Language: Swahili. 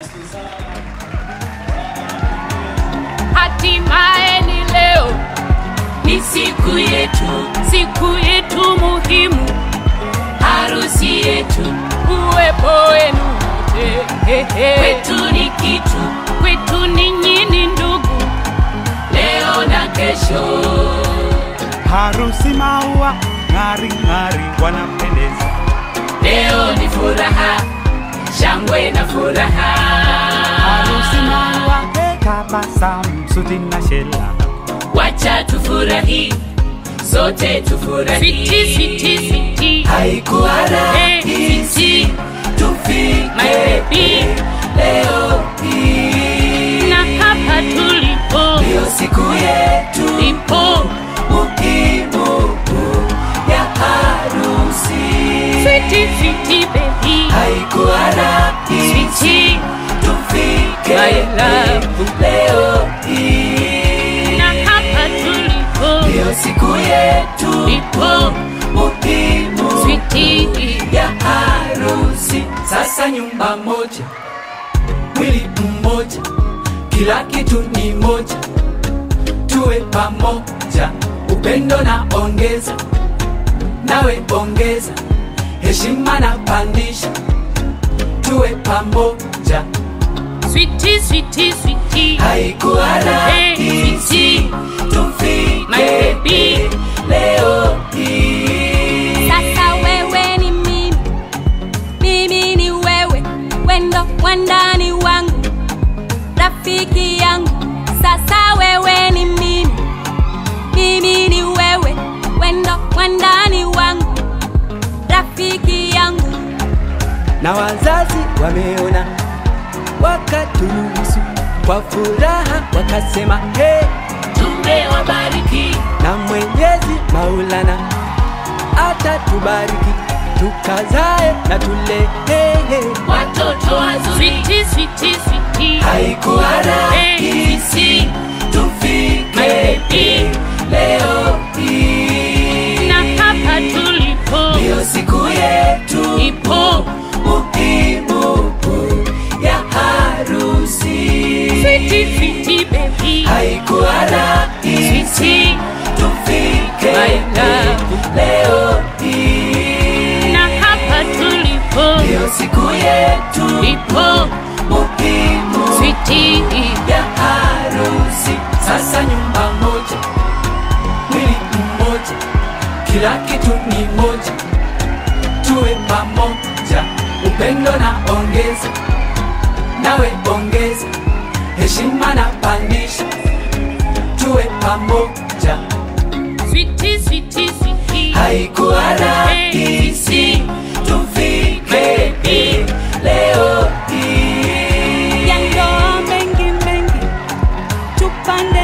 hatimaye ni leo, ni siku yetu, siku yetu muhimu, harusi yetu, uwepo wenu wote kwetu ni kitu, kwetu ninyi ni ndugu, leo na kesho. harusi maua ng'ari ng'ari wanapendeza Leo ni furaha, shangwe na furaha. harusi maua tabasamu suti na shela Wacha tufurahi, sote tufurahi. Switi, switi, switi. haikuwa Eh, rahisi switi. tufike My baby. leo hii Na hapa tulipo, ndiyo siku yetu ipo muhimu ya harusi switi, switi, baby. haikuwa rahisi Switi. tufike My love. leo hii Na hapa tulipo, ndiyo siku yetu ipo muhimu switi. ya harusi. Sasa nyumba moja, mwili mmoja, kila kitu ni moja, tuwe pamoja, upendo na ongeza, nawe ongeza, heshima na pandisha, tuwe pamoja. Switi, switi, switi. Haikuwa rahisi My tufike baby. leo hii. Sasa wewe ni mimi, mimi ni wewe, wendo wandani wangu, rafiki yangu. Sasa wewe ni mimi, mimi ni wewe, wendo wandani wangu, rafiki yangu. na wazazi wameona wakaturuhusu kwa furaha wakasema he Tumewabariki na mwenyezi maulana atatubariki tukazae na tule he, he. watoto wazuri. Switi, switi, switi. haikuwa rahisi My tufike baby. leo hii Na hapa tulipo, ndiyo siku yetu ipo muhimu ya harusi switi, switi, baby. haikuwa rahisi Switi. tufike My love. leo hii Na hapa tulipo, ndiyo siku yetu ipo muhimu switi. ya harusi. Sasa nyumba moja, mwili mmoja, kila kitu ni moja, tuwe pamoja, upendo na ongeza, nawe ongeza, heshima na pandisha, tuwe pamoja. Switi, switi, switi. Haikuwa rahisi tufike leo hii. Ya ndoa mengi mengi, tupande